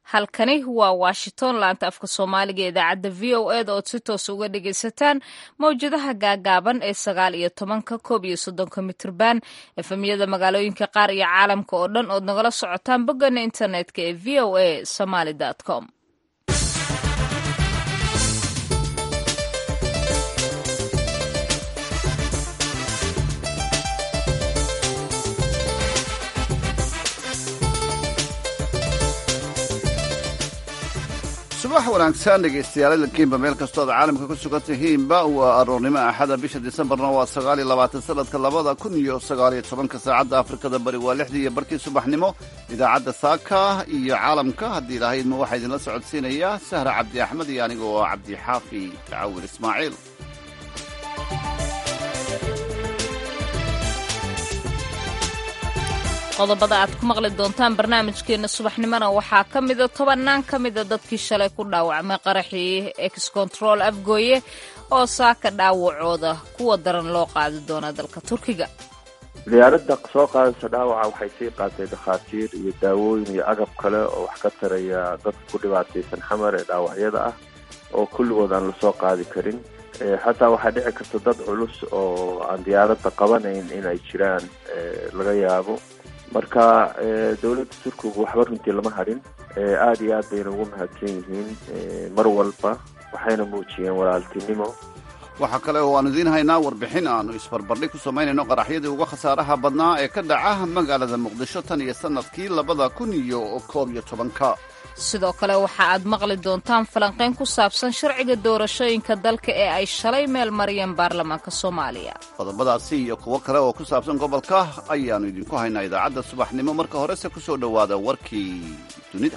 halkani waa washington laanta afka soomaaliga idaacadda v o eda ood si toos uga dhagaysataan mawjadaha gaagaaban ee sagaal iyo tobanka koob iyo soddonka mitrban efemyada magaalooyinka qaar iyo caalamka oo dhan ood nagala socotaan boggana internetka ee v o a somaly com subax wanaagsan dhegaystayaal idankiinba meel kastoo ad caalamka ku sugan tihiinba waa aroornimo axada bisha disembarna waa sagaaliyo labaatan sanadka labada kun iyo sagaaliyo tobanka saacadda afrikada bari waa lixdii iyo barkii subaxnimo idaacadda saaka iyo caalamka haddii ilaahay idma waxaa idinla socodsiinayaa sahra cabdi axmed iyo aniga oo cabdi xaafi tacawil ismaaciil qodobada aad ku maqli doontaan barnaamijkeena subaxnimona waxaa ka mida tobannaan ka mida dadkii shalay ku dhaawacmay qaraxii ex control afgooye oo saaka dhaawacooda kuwa daran loo qaadi doona dalka turkiga diyaaradda soo qaadaysa dhaawaca waxay sii qaatay dhakhaatiir iyo daawooyin iyo agab kale oo wax ka taraya dadka ku dhibaataysan xamar ee dhaawacyada ah oo kulligood aan lasoo qaadi karin xataa waxaa dhici karta dad culus oo aan diyaaradda qabanayn inay jiraan laga yaabo marka dowladda turkigu waxba runtii lama hadhin aada iyo aad bayna ugu mahadsan yihiin mar walba waxayna muujiyeen walaaltinimo waxaa kale oo aanu idiin haynaa warbixin aanu isbarbardhig ku samaynayno qaraxyadii uga khasaaraha badnaa ee ka dhaca magaalada muqdisho tan iyo sanadkii labada kun iyo koob iyo tobanka sidoo kale waxa aad maqli doontaan falanqayn ku saabsan sharciga doorashooyinka dalka ee ay shalay meel mariyeen baarlamaanka soomaaliya qodobadaasi iyo kuwo kale oo ku saabsan gobolka ayaannu idinku haynaa idaacadda subaxnimo marka horese ku soo dhowaada warkii dunida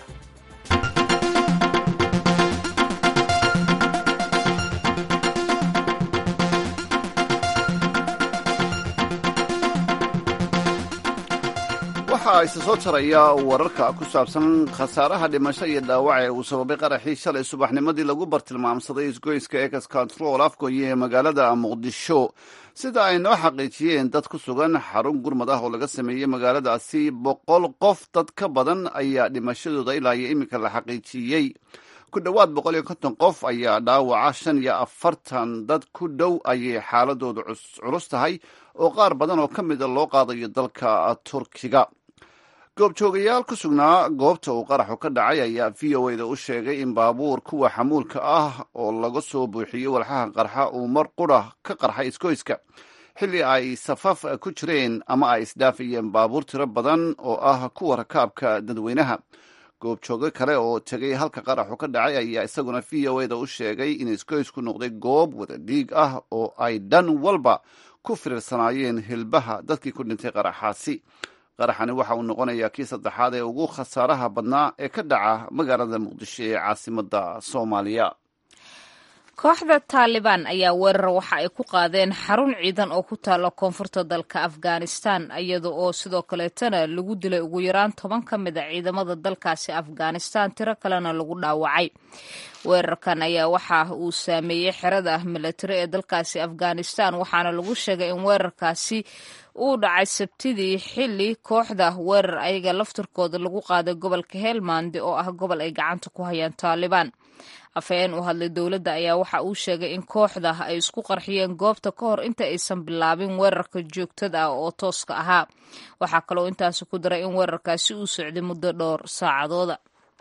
waxaa isa soo taraya wararka ku saabsan khasaaraha dhimasho iyo dhaawac ee uu sababay qaraxii shalay subaxnimadii lagu bartilmaamsaday isgoyska ex control afgoye ee magaalada muqdisho sida ay noo xaqiijiyeen dad ku sugan xarun gurmad ah oo laga sameeyey magaaladaasi boqol qof dad ka badan ayaa dhimashadooda ilaa iyo iminka la xaqiijiyey ku dhowaad boqol iyo konton qof ayaa dhaawaca shan iyo afartan dad ku dhow ayay xaaladoodu culus tahay oo qaar badan oo ka mida loo qaadayo dalka turkiga goobjoogayaal ku sugnaa goobta uu qaraxu ka dhacay ayaa v o eda u sheegay in baabuur kuwa xamuulka ah oo laga soo buuxiyey walxaha qarxa uu mar qura ka qarxay isgoyska xilli ay safaf ku jireen ama ay isdhaafayeen baabuur tiro badan oo ah kuwa rakaabka dadweynaha goobjoogo kale oo tegay halka qaraxu ka dhacay ayaa isaguna v o eda u sheegay in isgoysku noqday goob wada dhiig ah oo ay dhan walba ku firiirsanaayeen hilbaha dadkii ku dhintay qaraxaasi qaraxani waxa uu noqonayaa kii saddexaad ee ugu khasaaraha badnaa ee ka dhaca magaalada muqdisho ee caasimadda soomaaliya kooxda taalibaan ayaa weerar waxa ay ku qaadeen xarun ciidan oo ku taalla koonfurta dalka afghanistan iyada oo sidoo kaleetana lagu dilay ugu yaraan toban ka mid a ciidamada dalkaasi afghanistan tiro kalena lagu dhaawacay weerarkan ayaa waxa uu saameeyey xerada milatari ee dalkaasi afghanistan waxaana lagu sheegay in weerarkaasi uu dhacay sabtidii xilli kooxda weerar ayaga laftirkooda lagu qaaday gobolka helmandi oo ah gobol ay gacanta ku hayaan taalibaan afhayeen u hadlay dowladda ayaa waxa uu sheegay in kooxda ay isku qarxiyeen goobta ka hor inta aysan bilaabin weerarka joogtada ah oo tooska ahaa waxaa kaloo intaasi ku daray in weerarkaasi uu socday muddo dhowr saacadooda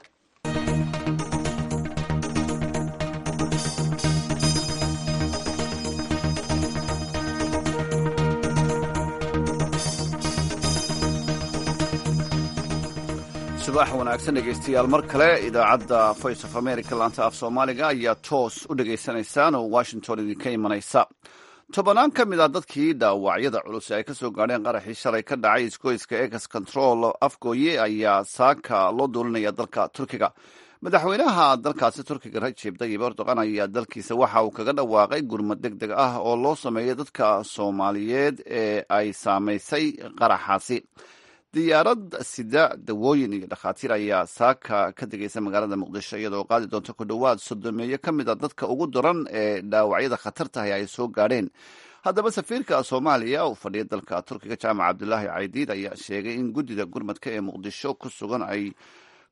subax wanaagsan dhegaystayaal mar kale idaacadda voice of america laanta af soomaaliga ayaa toos u dhegaysanaysaan oo washington idinka imanaysa tobannaan ka mid ah dadkii dhaawacyada culus ay ka soo gaadheen qaraxii shalay ka dhacay isgoyska ex control afgooye ayaa saaka loo duulinaya dalka turkiga madaxweynaha dalkaasi turkiga rajeb tayyib erdogan ayaa dalkiisa waxa uu kaga dhawaaqay gurmad deg deg ah oo loo sameeyay dadka soomaaliyeed ee ay saamaysay qaraxaasi diyaarad sida dawooyin iyo dhakhaatiir ayaa saaka ka degaysa magaalada muqdisho iyadoo qaadi doonta ku dhowaad sodomeeyo ka mid a dadka ugu daran ee dhaawacyada khatartahay ay soo gaadheen haddaba safiirka soomaaliya uu fadhiya dalka turkiga jaamac cabdulaahi caydiid ayaa sheegay in guddida gurmadka ee muqdisho ku sugan ay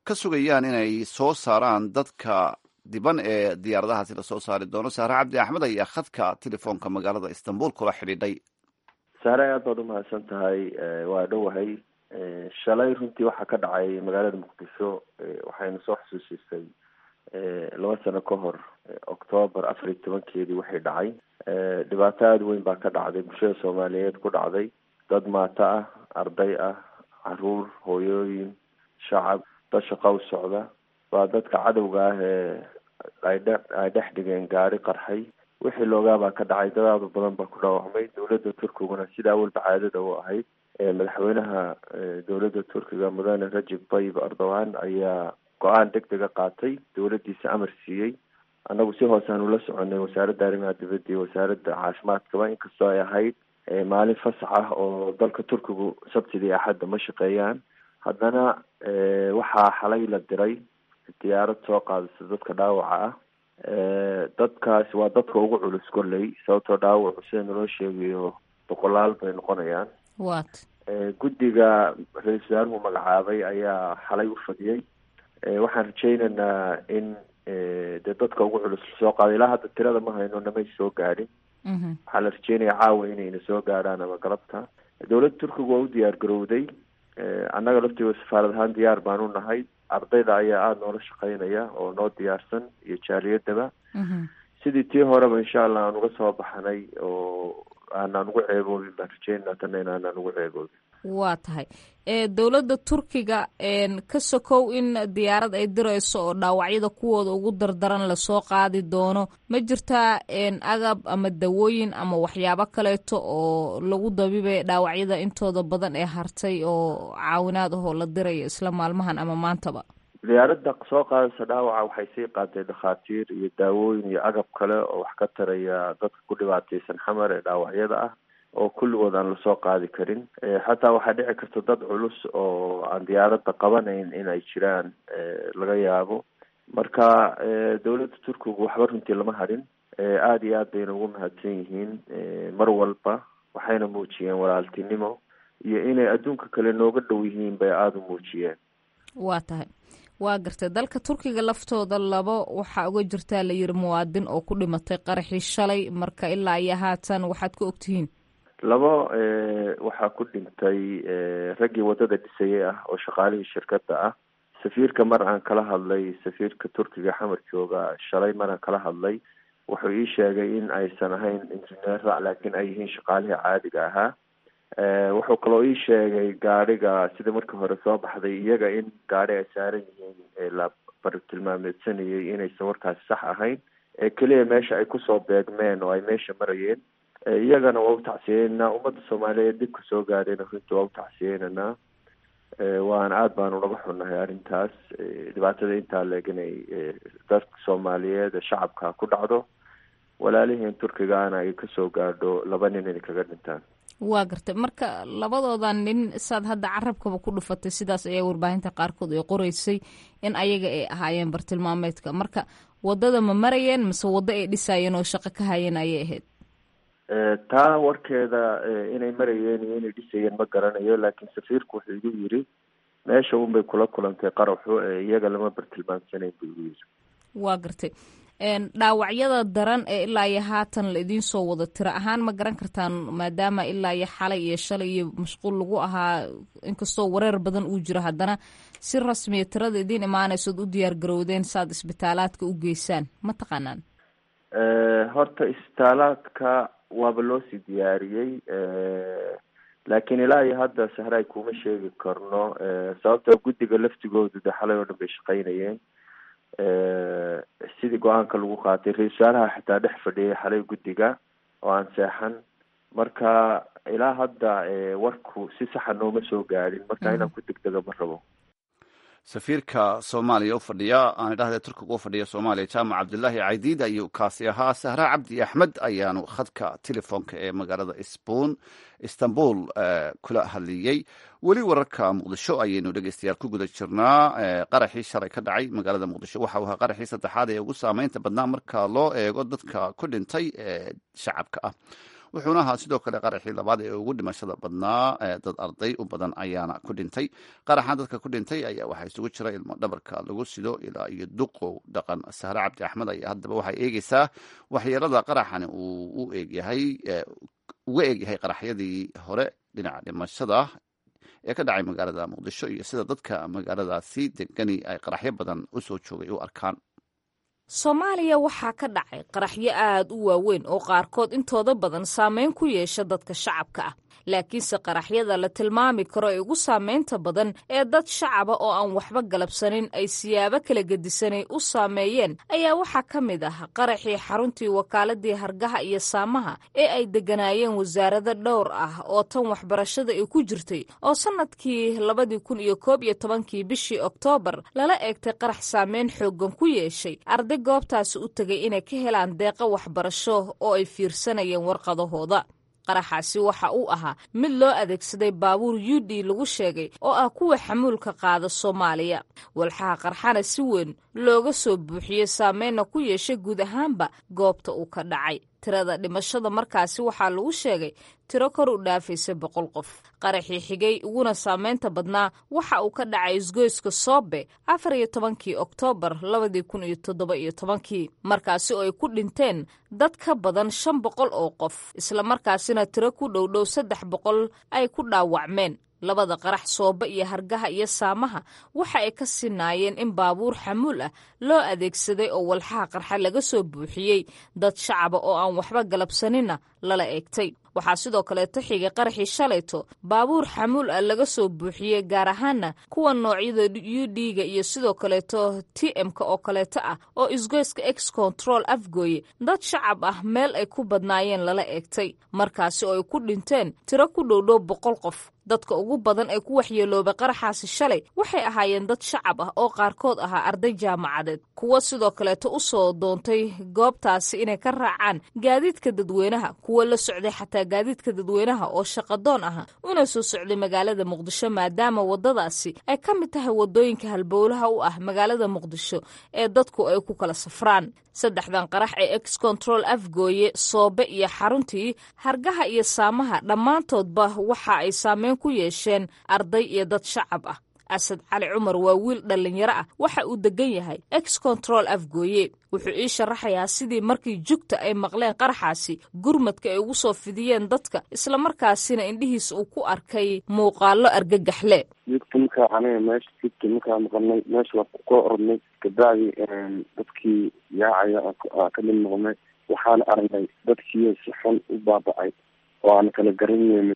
ka sugayaan inay soo saaraan dadka diban ee diyaaradahaasi lasoo saari doono sahre cabdi axmed ayaa khadka telefoonka magaalada istanbul kula xidhiidhay saare aad baad umahadsan tahay waa dhowahay shalay runtii waxaa ka dhacay magaalada muqdisho waxayna soo xusuusisay laba sano ka hor octoobar afar iyo tobankeedii waxay dhacay dhibaato aada weyn baa ka dhacday bulshada soomaaliyeed ku dhacday dad maato ah arday ah caruur hooyooyin shacab dad shaqa u socda waa dadka cadowga ah ee ay dhe ay dhex dhigeen gaari qarxay wixii loogaabaa ka dhacay dad aada u badan baa ku dhaawacmay dowladda turkiguna sida awalba caadada u ahayd madaxweynaha dowladda turkiga mudane rajib tayyib erdogan ayaa go-aan deg dega qaatay dowladdiisa amar siiyey annagu si hoose aan ula soconay wasaaradda arrimaha dibadda iyo wasaaradda caafimaadkaba inkastoo ay ahayd maalin fasax ah oo dalka turkigu sabtidii axadda ma shaqeeyaan haddana waxaa xalay la diray diyaarad soo qaadaysa dadka dhaawaca ah dadkaasi waa dadka ugu culus kolley sababtoo dhaawacu sida naloo sheegayo boqolaal bay noqonayaan wat guddiga ra-isul wasaaruhu magacaabay ayaa xalay u fadhiyey waxaan rajaynaynaa in dee dadka ugu culus lasoo qaaday ilaa hadda tirada ma hayno namay soo gaadhin waxaa la rajeynaya caawa inayna soo gaadhaan ama galabta dowladda turkiga waa u diyaar garowday annaga laftiga safaarad ahaan diyaar baan u nahay ardayda ayaa aada noola shaqeynaya oo noo diyaarsan iyo jaaliyadaba sidii tii horeba insha allah aan uga soo baxnay oo aanaan ugu ceeboobin baan rajeynaa tana inaanaan ugu ceeboobin waa tahay dowladda turkiga ka sokow in diyaarad ay dirayso oo dhaawacyada kuwooda ugu dardaran lasoo qaadi doono ma jirtaa agab ama dawooyin ama waxyaabo kaleeto oo lagu dabibay dhaawacyada intooda badan ee hartay oo caawinaad ahoo la dirayo isla maalmahan ama maantaba diyaaradda soo qaadaysa dhaawaca waxay sii qaaday dhakhaatiir iyo daawooyin iyo agab kale oo wax ka taraya dadka ku dhibaataysan xamar ee dhaawacyada ah oo kulligood aan lasoo qaadi karin xataa waxaa dhici karta dad culus oo aan diyaaradda qabanayn in ay jiraan laga yaabo marka dowladda turkigu waxba runtii lama hadhin aada iyo aad bayna ugu mahadsan yihiin mar walba waxayna muujiyeen walaaltinimo iyo inay adduunka kale nooga dhow yihiin bay aada u muujiyeen waa tahay waa gartay dalka turkiga laftooda labo waxaa uga jirtaa la yiri muwaadin oo ku dhimatay qaraxii shalay marka ilaa iyo haatan waxaad ku ogtihiin labo waxaa ku dhintay raggii waddada dhisayay ah oo shaqaalihii shirkadda ah safiirka mar aan kala hadlay safiirka turkiga xamar jooga shalay mar aan kala hadlay wuxuu ii sheegay in aysan ahayn injineera laakiin ay yihiin shaqaalihii caadiga ahaa wuxuu kaloo ii sheegay gaadhiga sida markii hore soo baxday iyaga in gaadhi ay saaran yihiin la bartilmaameedsanayay inaysan warkaasi sax ahayn ee keliya meesha ay kusoo beegmeen oo ay meesha marayeen iyagana waa u tacsiyeynaa ummadda soomaaliyeed dibka soo gaadhayna runtii waa u tacsiyeynanaa waana aada baanu naga xunnahay arrintaas dhibaatada intaa leeg inay dadka soomaaliyeed ee shacabka ku dhacdo walaaliheen turkigaana ay kasoo gaadho laba nin inay kaga dhintaan waa gartay marka labadooda nin saad hadda carabkaba ku dhufatay sidaas ayaa warbaahinta qaarkood ay qoreysay in ayaga ay ahaayeen bartilmaameedka marka waddada ma marayeen mase waddo ay dhisaayeen oo shaqo ka hayeen ayay ahayd taa warkeeda inay marayeen iyo inay dhisayeen ma garanayo laakiin safiirku wuxuu igu yiri meesha unbay kula kulantay qaraxu iyaga lama bartilmaamsanayn buu igu yiri waa gartay dhaawacyada daran ee ilaa iyo haatan la idiin soo wado tiro ahaan ma garan kartaan maadaama ilaa iyo xalay iyo shalay iyo mashquul lagu ahaa inkastoo wareer badan uu jiro haddana si rasmiya tirada idiin imaanaysood u diyaar garowdeen saaad isbitaalaadka u geysaan ma taqaanaan horta isbitaalaadka waaba loo sii diyaariyey laakiin ilaa iyo hadda sahraay kuma sheegi karno sababtoo guddiga laftigoodu de xalay oo dhan bay shaqaynayeen sidii go-aanka lagu qaatay ra-isul wasaaraha xitaa dhex fadhiyay xalay guddiga oo aan seexan marka ilaa hadda warku si saxa nooma soo gaadhin marka inaan ku degdega ma rabo safiirka soomaaliya u fadhiya aan idhahde turkiga u fadhiya soomaaliya jaamac cabdilaahi caydiid ayuu kaasi ahaa sahra cabdi axmed ayaanu khadka telefoonka ee magaalada sbon istanbul kula hadliyey weli wararka muqdisho ayaynu dhegeystayaal ku guda jirnaa qaraxii shalay ka dhacay magaalada muqdisho waxa uu ahaa qaraxii saddexaad ee ugu saameynta badnaa marka loo eego dadka ku dhintay ee shacabka ah wuxuuna ahaa sidoo kale qaraxii labaad ee ugu dhimashada badnaa dad arday u badan ayaana ku dhintay qaraxan dadka ku dhintay ayaa waxaa isugu jira ilmo dhabarka lagu sido ilaa iyo duqow dhaqan sahre cabdi axmed ayaa haddaba waxay eegeysaa waxyeelada qaraxani uu u eegyahay uga eegyahay qaraxyadii hore dhinaca dhimashada ee ka dhacay magaalada muqdisho iyo sida dadka magaaladaasi degani ay qaraxyo badan u soo joogay u arkaan soomaaliya waxaa ka dhacay qaraxyo aad u waaweyn oo qaarkood intooda badan saameyn ku yeesha dadka shacabka ah laakiinse qaraxyada la tilmaami karo ee ugu saameynta badan ee dad shacaba oo aan waxba galabsanin ay siyaabo kala gedisanay u saameeyeen ayaa waxaa ka mid ah qaraxii xaruntii wakaaladii hargaha iyo saamaha ee ay degganaayeen wasaarado dhowr ah oo tan waxbarashada ay ku jirtay oo sannadkii labadii kun iyo koob iyo tobankii bishii oktoobar lala eegtay qarax saameyn xooggan ku yeeshay arday goobtaasi u tegay inay ka helaan deeqo waxbarasho oo ay fiirsanayeen warqadahooda qaraxaasi waxa uu ahaa mid loo adeegsaday baabuur yudi lagu sheegay oo ah kuwa xamuulka qaada soomaaliya walxaha qarxana si weyn looga soo buuxiyey saameynna ku yeeshay guud ahaanba goobta uu ka dhacay tirada dhimashada markaasi waxaa lagu sheegay tiro kor u dhaafaysa boqol qof qaraxii xigay uguna saameynta badnaa waxa uu ka dhacay isgoyska soobe afar iyo tobankii oktoobar labadii kun iyo toddoba iyo tobankii markaasi oo ay ku dhinteen dad ka badan shan boqol oo qof islamarkaasina tiro ku dhowdhow saddex boqol ay ku dhaawacmeen labada qarax soobe iyo hargaha iyo saamaha waxa ay ka sinaayeen in baabuur xamuul ah loo adeegsaday oo walxaha qarxa laga soo buuxiyey dad shacaba oo aan waxba galabsaninna lala eegtay waxaa sidoo kaleeto xigay qaraxii shalayto baabuur xamuul ah laga soo buuxiyey gaar ahaana kuwa noocyada u d-ga iyo sidoo kaleeto t m-ka oo kaleeto ah oo isgoyska ex control afgooye dad shacab ah meel ay ku badnaayeen lala eegtay markaasi oo ay ku dhinteen tiro ku dhowdhow boqol qof dadka ugu badan ee ku waxyeeloobay qaraxaasi shalay waxay ahaayeen dad shacab ah oo qaarkood ahaa arday jaamacadeed kuwa sidoo kaleeto u soo doontay goobtaasi inay ka raacaan gaadiidka dadweynaha kuwa la socday xataa gaadiidka dadweynaha oo shaqadoon aha una soo socday magaalada muqdisho maadaama waddadaasi ay ka mid tahay waddooyinka halbowlaha u ah magaalada muqdisho ee dadku ay ku kala safraan saddexdan qarax ee ex control afgooye soobe iyo xaruntii hargaha iyo saamaha dhammaantoodba waxa ay saameyn ku yeesheen arday iyo dad shacab ah asad cali cumar waa wiil dhallinyaro ah waxa uu degan yahay ex control afgooye wuxuu ii sharaxayaa sidii markii jugta ay maqleen qaraxaasi gurmadka ay ugu soo fidiyeen dadka islamarkaasina indhihiisa uu ku arkay muuqaalo argagaxle jugta markaa aniga meesha jugta markaa maqalnay meesha waa ka orodnay kabacdi dadkii yaacaya ka mid noqnay waxaana aragnay dadkii si xun u baaba-ay oo aan kala garanaynin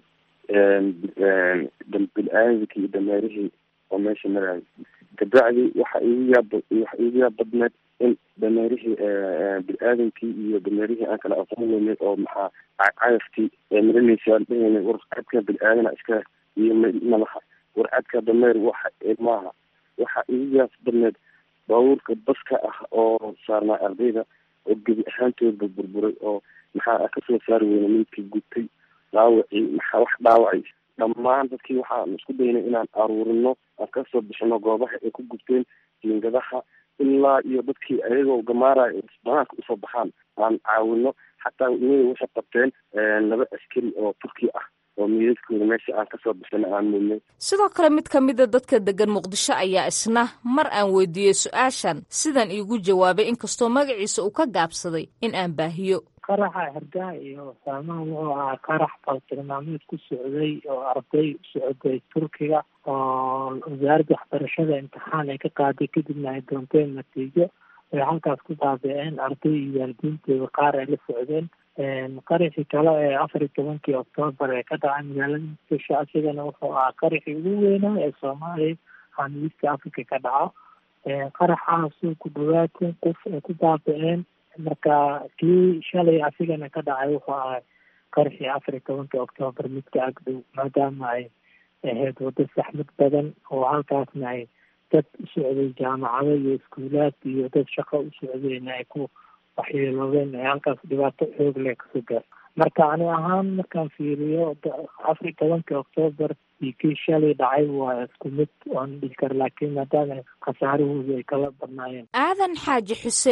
bil-aadamkii iyo dameerihii oo meesha marayay kabacdi waxa igu yaab waxa igu yaab badneed in dameerihii bil-aadamkii iyo dameerihii aan kala aqoon weynay oo maxaa cayaftii marinaysa aan dhehayna war cadka bil-aadana iska iyo madaxa war cadka dameer waxa maaha waxa igu yaab badneed baabuurka baska ah oo saarnaa ardayda oo gebi ahaantoodba burburay oo maxaa kasoo saari weyna midkii gubtay dhaawacii maxaa wax dhaawacay dhammaan dadkii waxaan isku daynay inaan aruurino aan kasoo bixino goobaha ay ku gubteen jiingadaha ilaa iyo dadkii ayagoo gamaaraya banaanka usoo baxaan aan caawino xataa iyaga waxay qabteen laba askari oo turki ah oo miidadkooda meesha aan kasoo bixino aan mudnay sidoo kale mid ka mida dadka degan muqdisho ayaa isna mar aan weydiiyey su-aashan sidan iigu jawaabay inkastoo magaciisa uu ka gaabsaday in aan baahiyo qaraxa hargaha iyo saamaha wuxuu ahaa qarax baltilmaameed ku socday oo arday socday turkiga oo wasaaradda waxbarashada imtixaan ay ka qaaday kadibna ay doonteen natiijo ay halkaas ku baabi-een arday iyo waalidiintooda qaar ay la socdeen qaraxii kale ee afar iyo tobankii oktoobar ee ka dhacay magaalada muqdisho asigana wuxuu ahaa qaraxii ugu weynaa ee soomaaliya xaamiista africa ka dhaco qaraxaasuu ku dhawaad kun qof ay ku baabi-een marka kii shalay asigana ka dhacay wuxuu ahay qaraxii afar iyo tobankii oktoobar midka agdhow maadaama ay ahayd waddo saxmad badan oo halkaasna ay dad u socday jaamacado iyo iskuulaad iyo dad shaqo u socdayna ay ku waxyeeloobeen ay halkaas dhibaato xoog leh kasoo gaar marka ani ahaan markaan fiiriyo afar iyo tobankii oktoobar iyo kii shalay dhacay waa isku mid oon dhihi kara laakiin maadaama khasaarahoodu ay kala badnaayeen aadan xaaji xuseen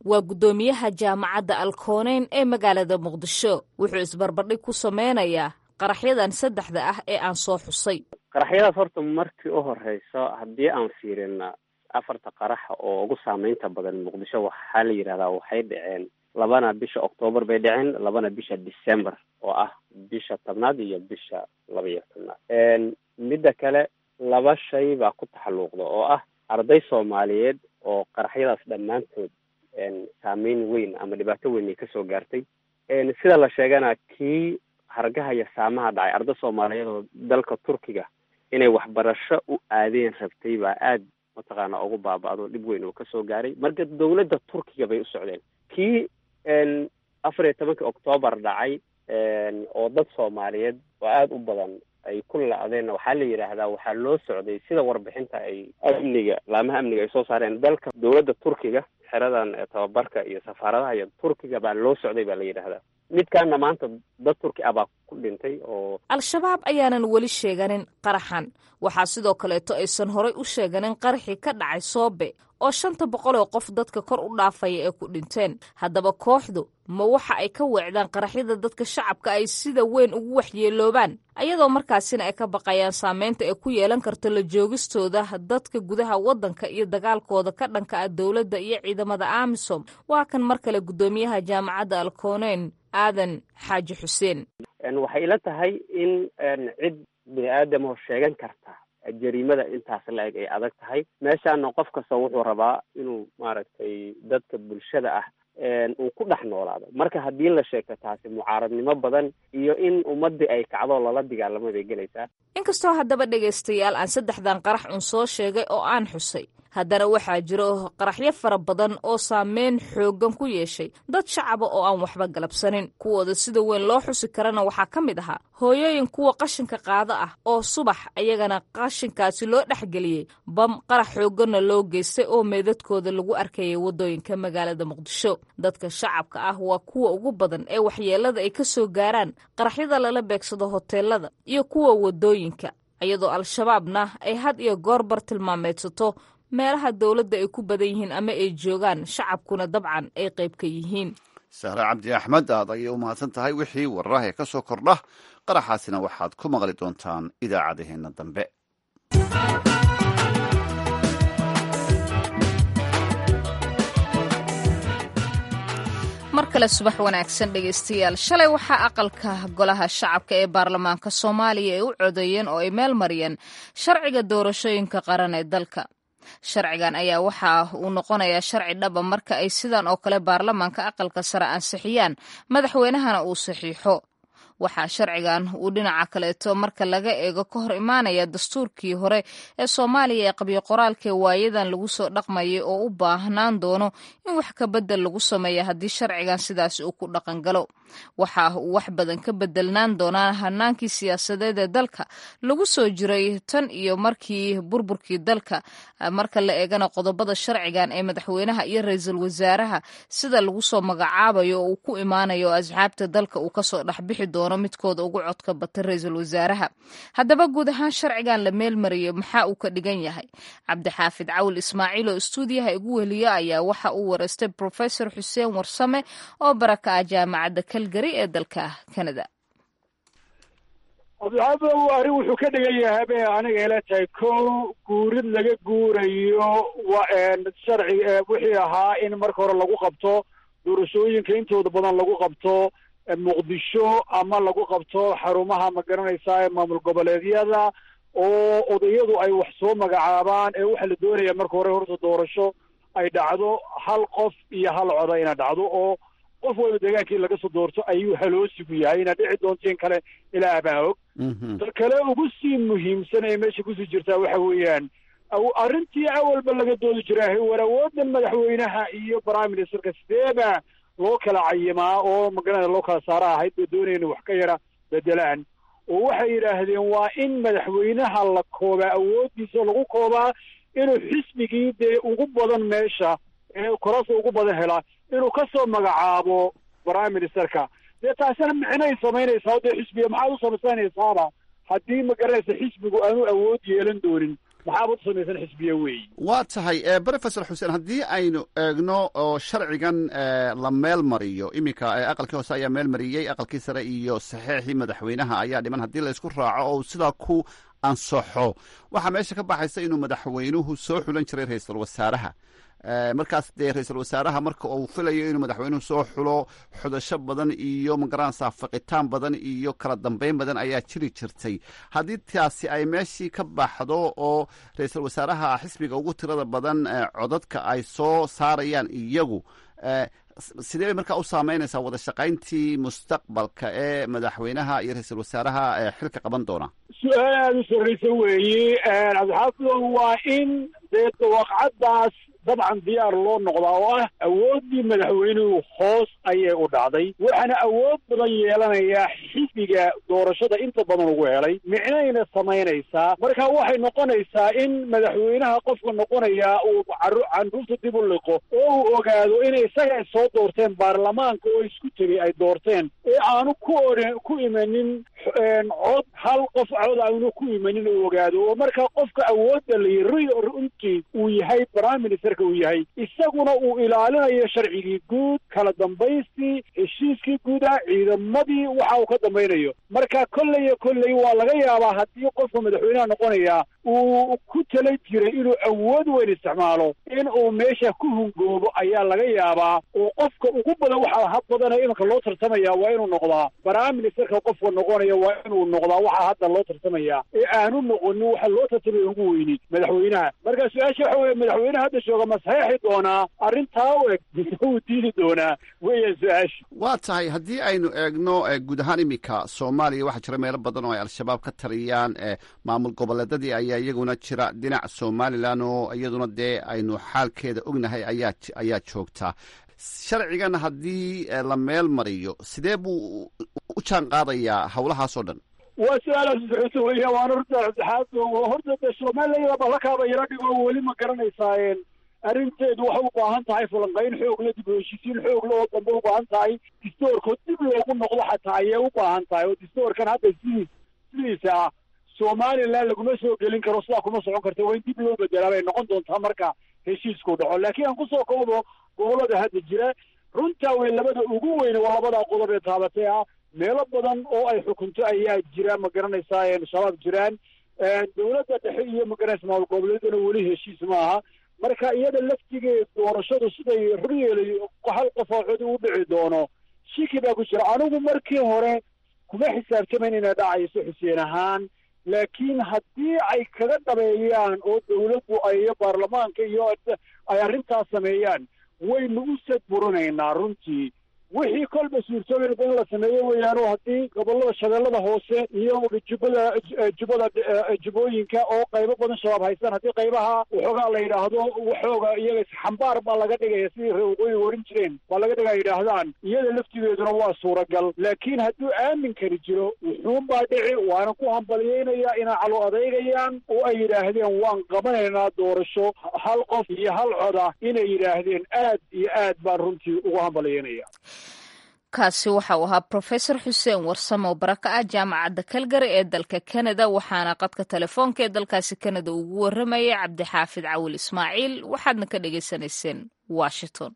waa guddoomiyaha jaamacadda alkooneyn ee magaalada muqdisho wuxuu isbarbardhig ku sameynayaa qaraxyadan saddexda ah ee aan soo xusay qaraxyadaas horta markii u horeyso haddii aan fiirina afarta qaraxa oo ugu saameynta badan muqdisho waxaa la yidhahdaa waxay dhaceen labana bisha octoobar bay dhaceen labana bisha december oo ah bisha tobnaad iyo bisha laba iyo tobnaad midda kale laba shay baa ku taxalluuqda oo ah arday soomaaliyeed oo qaraxyadaas dhammaantood saameyn weyn ama dhibaato weyn ay kasoo gaartay sida la sheegana kii hargaha iyo saamaha dhacay arday soomaaliyeed oo dalka turkiga inay waxbarasho u aadeen rabtay baa aad mataqaana ugu baaba-do dhib weyn oo kasoo gaaray marka dawladda turkiga bay u socdeen kii afar iyo tobankii octoobar dhacay oo dad soomaaliyeed oo aada u badan ay ku la-deenna waxaa la yidhaahdaa waxaa loo socday sida warbixinta ay amniga laamaha amniga ay soo saareen dalka dawladda turkiga xeradan tababarka iyo safaaradaha iyo turkiga baa loo socday baa la yidhaahdaa midkaana maanta dad turki ah baa ku dhintay oo al-shabaab ayaanan weli sheeganin qaraxan waxaa sidoo kaleeto aysan horay u sheeganin qaraxii ka dhacay soobe oo shanta boqol oo qof dadka kor u dhaafaya ee ku dhinteen haddaba kooxdu ma waxa ay ka weecdaan qaraxyada dadka shacabka ay sida weyn ugu waxyeeloobaan ayadoo markaasina ay ka baqayaan saameynta ay ku yeelan karto la joogistooda dadka gudaha waddanka iyo dagaalkooda ka dhanka ah dowladda iyo ciidamada amisom waa kan mar kale guddoomiyaha jaamacadda alkooneyn aadan xaaji xuseen waxay ila tahay in cid bini aadamo sheegan karta jariimada intaas la-eg ay adag tahay meeshaana qof kasta wuxuu rabaa inuu maaragtay dadka bulshada ah uu ku dhex noolaado marka haddii la sheegto taasi mucaaradnimo badan iyo in ummadii ay kacdo lala dagaalamo bay gelaysaa inkastoo haddaba dhegaystayaal aan saddexdan qarax un soo sheegay oo aan xusay haddana waxaa jiro qaraxyo fara badan oo saameyn xooggan ku yeeshay dad shacaba oo aan waxba galabsanin kuwooda sida weyn loo xusi karana waxaa ka mid ahaa hooyooyin kuwa qashinka qaado ah oo subax ayagana qashinkaasi loo dhexgeliyey bam qarax xoogganna loo geystay oo meedadkooda lagu arkayay waddooyinka magaalada muqdisho dadka shacabka ah waa kuwa ugu badan ee waxyeelada ay ka soo gaaraan qaraxyada lala beegsado hoteelada iyo kuwa waddooyinka iyadoo al-shabaabna ay had iyo goor bar tilmaameedsato meelaha dowladda ay ku badan yihiin ama ay joogaan shacabkuna dabcan ay qayb ka yihiin sahre cabdi axmed aad ayay u mahadsan tahay wixii wararaha ee ka soo kordha qaraxaasina waxaad ku maqli doontaan idaacadaheenna dambe mar kale subax wanaagsan dhegaystayaal shalay waxaa aqalka golaha shacabka ee baarlamaanka soomaaliya ay u codeeyeen oo ay meel mariyeen sharciga doorashooyinka qaran ee dalka sharcigan ayaa waxa uu noqonayaa sharci dhaba marka ay sidan oo kale baarlamaanka aqalka sare ansixiyaan madaxweynahana uu saxiixo waxaa sharcigan uu dhinaca kaleeto marka laga eego ka hor imaanaya dastuurkii hore ee soomaaliya ee qabyo qoraalkee waayadan lagu soo dhaqmayay oo u baahnaan doono in wax ka bedel lagu sameeya haddii sharcigan sidaas uu ku dhaqan galo waxa uu wax badan ka bedelnaan doonaa hanaankii siyaasadeed ee dalka lagu soo jiray tan iyo markii burburkii dalka marka la eegana qodobada sharcigan ee madaxweynaha iyo ra-iisul wasaaraha sida lagu soo magacaabayo oo uu ku imaanayo oo asxaabta dalka uu kasoo dhexbixi doono midkooda ugu codka bata ra-iisul wasaaraha haddaba guud ahaan sharcigan la meelmariyo maxaa uu ka dhigan yahay cabdixaafid cawil ismaaciil oo istuudiyaha igu weliya ayaa waxa uu wareystay profesor xuseen warsame oo baraka ah jaamacadda calgary ee dalka canada abdixaafidow arrin wuxuu ka dhigan yahay bay aniga ila tahay kow guurid laga guurayo wa sharci wixii ahaa in marka hore lagu qabto doorashooyinka intooda badan lagu qabto muqdisho ama lagu qabto xarumaha ma garanaysaa maamul goboleedyada oo odayadu ay wax soo magacaabaan ee waxaa la doonaya marka hore horta doorasho ay dhacdo hal qof iyo hal coda ina dhacdo oo qof waliba deegaankii laga soo doorto ayuu haloosigu yahay inaad dhici doontiin kale ilaa abaahog ta kale ugu sii muhiimsan ee meesha kusii jirtaa waxa weeyaan arrintii awalba laga doodi jiraa war awoodan madaxweynaha iyo prime ministerka sideeba loo kala cayimaa oo magarana loo kala saara ahayd bay doonayeen wax ka yara bedelaan oo waxay yidhaahdeen waa in madaxweynaha la koobaa awooddiisa lagu koobaa inuu xisbigii dee ugu badan meesha ee korasa ugu badan helaa inuu ka soo magacaabo prime ministerka dee taasina micnay samaynaysaa dee xisbiga maxaad u samaysanaysaaba haddii ma garanaysa xisbigu aanu awood yeelan doonin maxaabad u samaysan xisbiya weeye waa tahay brofesor xuseen haddii aynu eegno oo sharcigan la meel mariyo iminka aqalkii hoose ayaa meel mariyey aqalkii sare iyo saxeexii madaxweynaha ayaa dhiman haddii laysku raaco oo sidaa ku ansaxo waxaa meesha ka baxaysa inuu madaxweynuhu soo xulan jiray ra-iisul wasaaraha markaas dee ra-iisul wasaaraha marka uu filayo inuu madaxweynuhu soo xulo xudasho badan iyo magaranaysaa faqitaan badan iyo kala dambeyn badan ayaa jiri jirtay haddii taasi ay meeshii ka baxdo oo ra-iisul wasaaraha xisbiga ugu tirada badan codadka ay soo saarayaan iyagu sidee bay markaa u saameynaysaa wada shaqayntii mustaqbalka ee madaxweynaha iyo ra-iisul wasaaraha xilka qaban doona su-aal aada u sarraysa weeye cabdixaafid waa in dee dawaqcaddaas dabcan diyaar loo noqdaa oo ah awooddii madaxweynuhu hoos ayay u dhacday waxaana awood badan yeelanayaa xisbiga doorashada inta badan ugu helay micnayna samaynaysaa marka waxay noqonaysaa in madaxweynaha qofka noqonayaa uu candhuufta dib u liqo oo uu ogaado inay isaga soo doorteen baarlamaanka oo isku tegay ay doorteen ee aanu ku orin ku imanin cod hal qof cod aanu ku imanin uu ogaado oo markaa qofka awoodda layi runtii uu yahay prime ministerka uu yahay isaguna uu ilaalinayo sharcigii guud kala dambaystii heshiiskii guuda ciidamadii waxa uu ka dambaynayo marka kolleyo kolley waa laga yaabaa haddii qofka madaxweynaha noqonaya uu ku tala jiray inuu awood weyn isticmaalo in uu meesha ku hungoobo ayaa laga yaabaa oo qofka ugu badan waxaa hab badanee imanka loo tartamaya waa inuu noqdaa prime ministerka qofka noqonaya waa inuu noqdaa waxaa hadda loo tartamaya ee aanu noqonin waxa loo tartamaya ugu weyni madaxweynaha marka su-aasha waxa weye madaxweynaha hadda jooga ma saxeexi doonaa arrintaa u eg mise wuu diidi doonaa weya su-aasha waa tahay haddii aynu eegno guud ahaan iminka soomaaliya waxaa jira meelo badan oo ay al-shabaab ka taliyaan maamul goboleedadii ayaa iyaguna jira dhinac somalilan oo iyaduna dee aynu xaalkeeda ognahay ayaa ayaa joogta sharcigan haddii la meel mariyo sidee buu u jaan qaadayaa howlahaasoo dhan waa su-aalaas socoto weya waan horta cabdixaad horta de somaliland balakaaba yaro dhigo weli ma garanaysaa arrinteedu waxay u baahan tahay falanqayn xoog le dib u heshiisiin xoog le oo dambe u baahan tahay distoorkoo dib loogu noqdo xataa ayay u baahan tahay oo distoorkan hadda sidiis sidiisa ah somaliland laguma soo gelin karo sidaa kuma socon karta waa in dib loo bedelaa bay noqon doontaa marka heshiisku dhaco laakiin aan kusoo koobo gobolada hadda jira runtaa wey labada ugu weyne waa labadaa qodob ee taabatay ah meelo badan oo ay xukunto ayaa jira ma garanaysaa shabaab jiraan dowladda dhexe iyo magaranaysa maamul goboleedana weli heshiis maaha marka iyada laftigeed doorashadu siday xuryeelay hal qof oo codi u dhici doono shiki baa ku jira anigu markii hore kuma xisaabtamayn inay dhacayso xuseen ahaan laakiin haddii ay kaga dhabeeyaan oo dawladdu ay iyo baarlamaanka iyo ay arrintaas sameeyaan waynu u sadburinaynaa runtii wixii kolba suurtooyinba in la sameeyo weeyaanoo haddii gobolada shabeellada hoose iyo jubbada jubbada jubbooyinka oo qaybo badan shabaab haystaan haddii qaybaha waxoogaa la yidhaahdo waxooga iyaga xambaar baa laga dhigaya sidii reer waqooyiga oran jireen baa laga dhigaa yidhaahdaan iyada laftigeeduna waa suuragal laakiin hadduu aaminkani jiro wuxuun baa dhici waana ku hambalyeynaya inay calo adeygayaan oo ay yidhaahdeen waan qabanaynaa doorasho hal qof iyo hal coda inay yidhaahdeen aad iyo aad baan runtii ugu hambalyeynaya kaasi waxa uu ahaa profesor xuseen warsamo baraka ah jaamacadda kalgary ee dalka kanada waxaana qadka telefoonka ee dalkaasi kanada ugu waramayay cabdixaafid cawil ismaaciil waxaadna ka dhagaysanayseen washington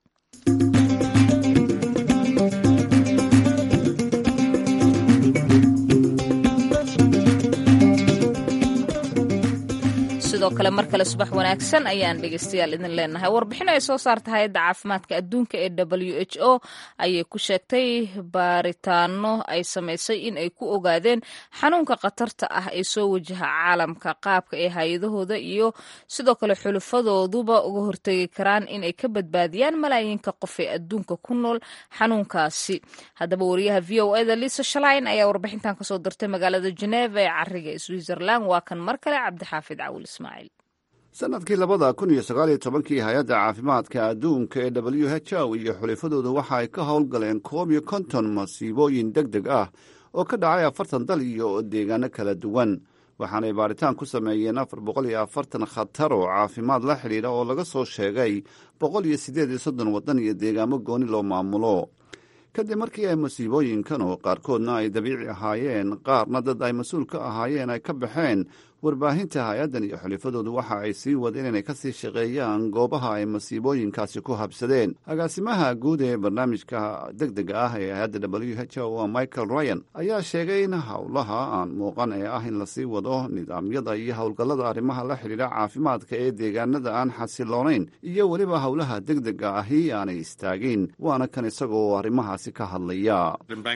sidoo kale mar kale subax wanaagsan ayaan dhegeystayaal idin leenahay warbixin ay soo saarta hay-adda caafimaadka adduunka ee w h o ayay ku sheegtay baaritaano ay samaysay in ay ku ogaadeen xanuunka khatarta ah ee soo wajaha caalamka qaabka ee hay-adahooda iyo sidoo kale xulufadooduba uga hortegi karaan in ay ka badbaadiyaan malaayiinka qof ee adduunka ku nool xanuunkaasi haddaba wariyaha v o eda lisa shalain ayaa warbixintan kasoo dirtay magaalada geneva ee cariga switzerland waa kan mar kale cabdixaafid cawil sanadkii labada kun iyo sagaaliyo tobankii hay-adda caafimaadka adduunka ee w h o iyo xulifadooda waxa ay ka howlgaleen koob iyo konton masiibooyin deg deg ah oo ka dhacay afartan dal iyo deegaano kala duwan waxaanay baaritaan ku sameeyeen afar boqol iyo afartan khatar oo caafimaad la xidhiidha oo laga soo sheegay boqol iyo siddeed iyo soddon waddan iyo deegaamo gooni loo maamulo kadib markii ay masiibooyinkan oo qaarkoodna ay dabiici ahaayeen qaarna dad ay mas-uul ka ahaayeen ay ka baxeen warbaahinta hay-addan iyo xulifadoodu waxa ay sii wadeen inay kasii shaqeeyaan goobaha ay masiibooyinkaasi ku habsadeen agaasimaha guud ee barnaamijka deg dega ah ee hay-adda w h o michael ryan ayaa sheegay in howlaha aan muuqan ee ah in lasii wado nidaamyada iyo howlgallada arrimaha la xidhiidha caafimaadka ee deegaanada aan xasiloonayn iyo weliba howlaha deg dega ahi aanay istaagin waana kan isagoo arrimahaasi ka hadlaya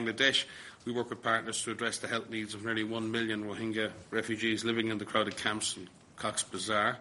We work with partners to address the health needs of nearly one million Rohingya refugees living in the crowded camps in Cox's Bazar.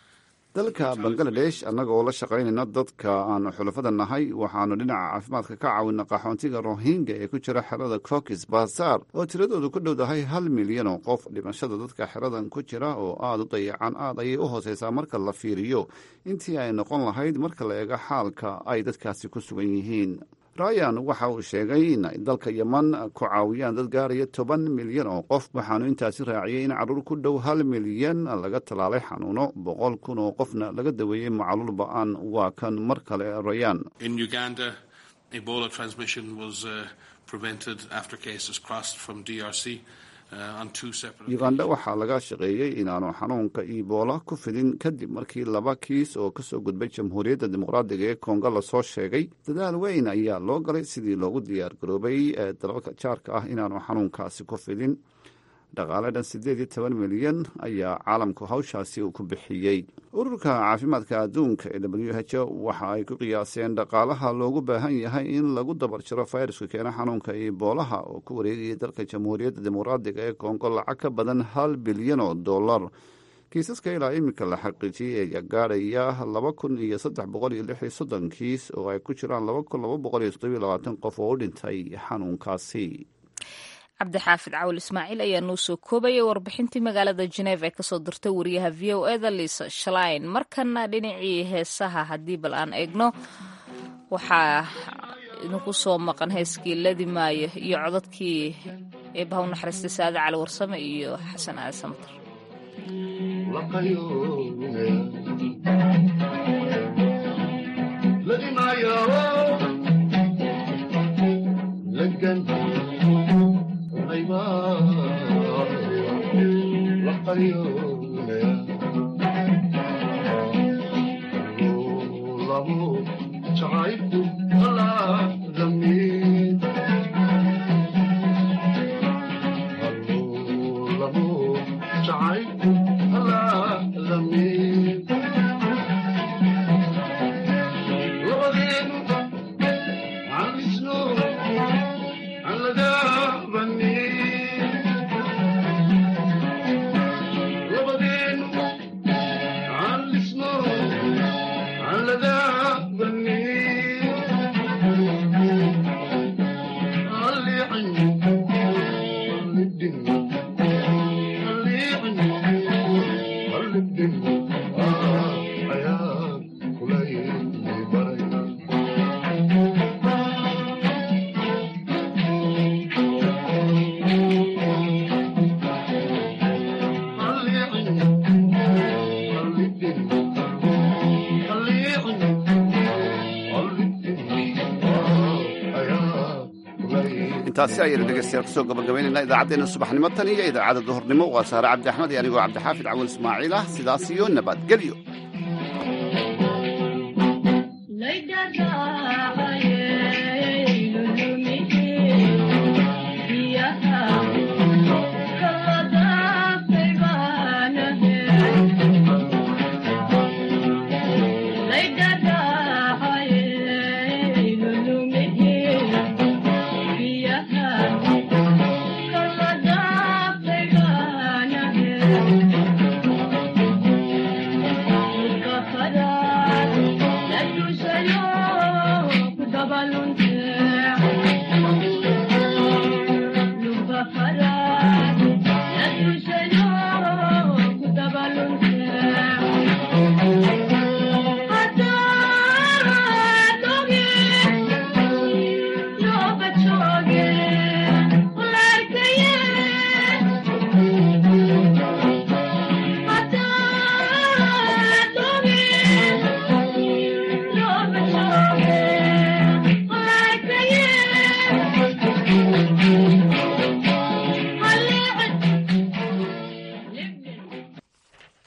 dalka bangaladesh annagoo la shaqaynayna dadka aanu xulafada nahay waxaanu dhinaca caafimaadka ka caawina qaxoontiga rohingya ee ku jira xerada coxs bazar oo tiradoodu ku dhowdahay hal milyan oo qof dhimashada dadka xeradan ku jira oo aada u dayacan aad ayay u hooseysaa marka la fiiriyo intii ay noqon lahayd marka la eego xaalka ay dadkaasi ku sugan yihiin ryan waxa uu sheegay in ay dalka yeman ku caawiyaan dad gaaraya toban milyan oo qof waxaanu intaasi raaciyey in carruur ku dhow hal milyan laga tallaalay xanuuno boqol kun oo qofna laga daweeyey macaluul ba-aan waa kan mar kale rayan In Uganda, Ebola transmission was uh, prevented after cases crossed from DRC. Uh, on two separate uganda waxaa laga shaqeeyey inaanu xanuunka ebola ku fidin kadib markii laba kiis oo kasoo gudbay jamhuuriyadda dimuqraadiga ee kongo lasoo sheegay dadaal weyn ayaa loo galay sidii loogu diyaar garoobay ee dalalka jaarka ah inaanu xanuunkaasi ku fidin dhaqaale dhan siddeed iyo toban milyan ayaa caalamku hawshaasi uu ku bixiyey ururka caafimaadka adduunka ee w h o waxa ay ku qiyaaseen dhaqaalaha loogu baahan yahay in lagu dabar jiro fayraska keena xanuunka eboolaha oo ku wareegayay dalka jamhuuriyadda dimuqraadiga ee kongo lacag ka badan hal bilyan oo dollar kiisaska ilaa iminka la xaqiijiyey ayaa gaadhaya laba kun iyo saddex boqol iyo lix iyo soddon kiis oo ay ku jiraan laba kun laba boqol iyo toddobiyo labaatan qof oo u dhintay xanuunkaasi cabdixaafid cawil ismaaciil ayaa noo soo koobayay warbixintii magaalada geneeva ee kasoo dirtay wariyaha v o eda liisa shalain markana dhinacii heesaha haddii bal aan eegno waxaa idinku soo maqan heeskii ladi maayo iyo codadkii eebaha u naxariistay saade cali warsame iyo xasan aali samatar intaasi ayaynu dhegeystayaal kusoo gabagabaynayna idaacaddeenna subaxnimo tan iyo idaacadda duhurnimo waa saare cabdi axmed iyo anigoo cabdixaafid cawil ismaaciil ah sidaas iyo nabadgelyo